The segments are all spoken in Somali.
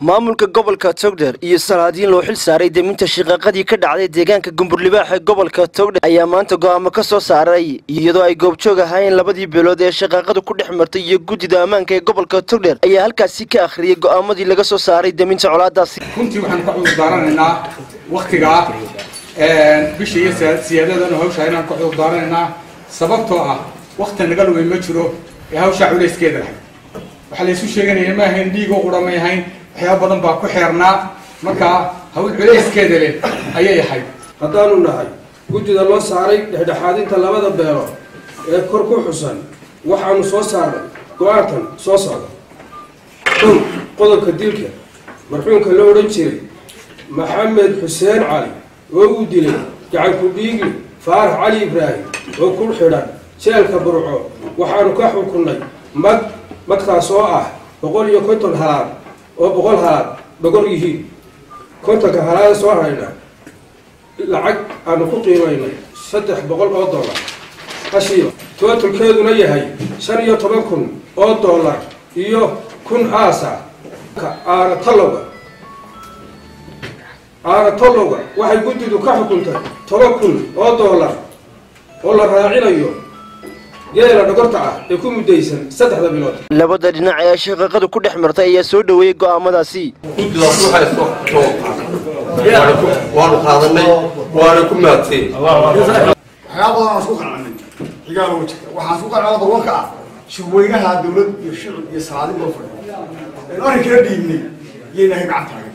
maamulka gobolka togdher iyo salaadiin loo xil saaray deminta shiqaaqadii ka dhacday deegaanka gumburlibaax ee gobolka togdher ayaa maanta go'aamo ka soo saaray iyadoo ay goobjoog ahaayeen labadii beelood ee shaqaaqadu ku dhex martay iyo guddida ammaanka ee gobolka togdher ayaa halkaasi ka akhriyey go'aamadii laga soo saaray deminta colaadaasi runtii waxaan ka cudurdaaranaynaa waktigaa bisha iyo siyaadadana hawshaa inaan ka cudurdaaranaynaa sababtoo ah wakti naga lumay ma jiro ee hawshaa culayskeeda lahay waxaa laysu sheeganaya ma ahayn dhiigoo qura may ahayn waxyaaba badan baa ku xeernaa markaa hawl culayskeeda leh ayay ahayd haddaanu nahay guddida loo saaray dhexdhexaadinta labada beelood ee kor ku xusan waxaanu soo saarnay go-aankan soo socda dhow qodobka dilka marxuumka la odhan jiray maxamed xuseen cali oo uu dilay gacanku dhiigli faarax cali ibraahim oo ku xidhan jeelka burco waxaanu ka xukunnay mag magtaas oo ah boqol iyo konton halaad oo boqol halaad dhogor yihiin kontonka halaada soo harayna lacag aanu ku qiimaynay saddex boqol oo dollar hashiiba tootolkeeduna yahay shan iyo toban kun oo dollar iyo kun aasa aana tallowga aana tallowga waxay guddidu ka xukuntay toban kun oo dollar oo la raacinayo geela dhogorta ah ee ku muddaysan saddexda bilood labada dhinac ee shaqaaqadu ku dhex martay ayaa soo dhoweeyey go'aamadaasi guddidaas waxay soo soo waanu qaadanay waana ku maadsay waxyaaba badan aan isku qancanin xigaal oo jirta waxaan isku qancana barwanka ah shirweynaha dawlad iyo shicib iyo salaadin loo fadhiyo aynu arrinkala dhiibnay iyaynahay gacan taagan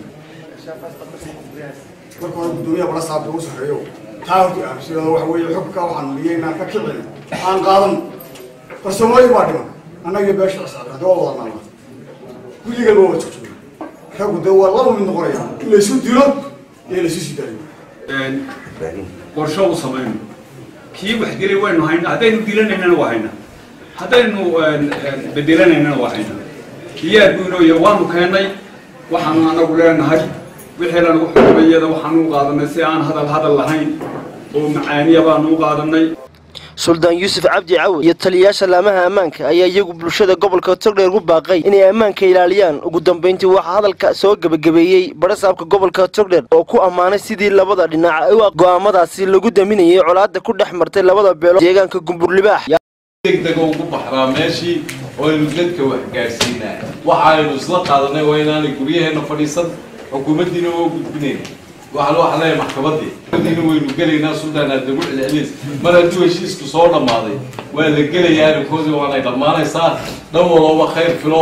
marka hore guddoomiyaha bala saabta ugu sarreeyo taa horta aaminsanado waxa weeye xubka waxaan miyaynaan ka kicin aan qaadan farsamooyin baa dhiman annaga iyo beesha cisaab hadda waa wada naalna guddigan waa wada joogjoogna raggu dee waa laba mid noqonaya in laysu dilo iyo laysu sii daayo qorsho u samayno kii wax dilay waynu hayna haddaynu dilanaynana waa hayna haddaynu bedelanaynana waa hayna diyaar buu inoo yahay waanu keennay waxaanu anagu leenahay wixii lanagu xukumayada waxaanu u qaadanay si aan hadal hadal lahayn oo macaaniya baanu u qaadanay suldaan yuusuf cabdi cawi iyo taliyayaasha laamaha ammaanka ayaa iyagu bulshada gobolka togdheer ku baaqay inay ammaanka ilaaliyaan ugu dambayntii waxaa hadalka soo gebagabeeyey barasaabka gobolka togdheer oo ku ammaanay sidii labada dhinac u go'aamadaasi lagu daminayay colaadda ku dhex martay labada beelood deegaanka gumburlibaax degdega ugu baxraa meeshii oo aynu dadka wax gaadhsiinaa waxa aynu isla qaadanay waa inaanay guryaheena fadhiisan xukuumaddiina oo gudbinayn waxaan waxa leeyahay maxkamaddii diina waynu gelaynaa suldaan aad nagu celcelis mar hadduu heshiisku soo dhammaaday waa la gelayaa arrinkoodii waanay dhammaanaysaa dhan walooba khayr filo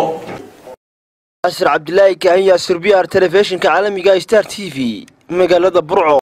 asir cabdilaahi kaahin yaasir b r telefishinka caalamiga star t v magaalada burco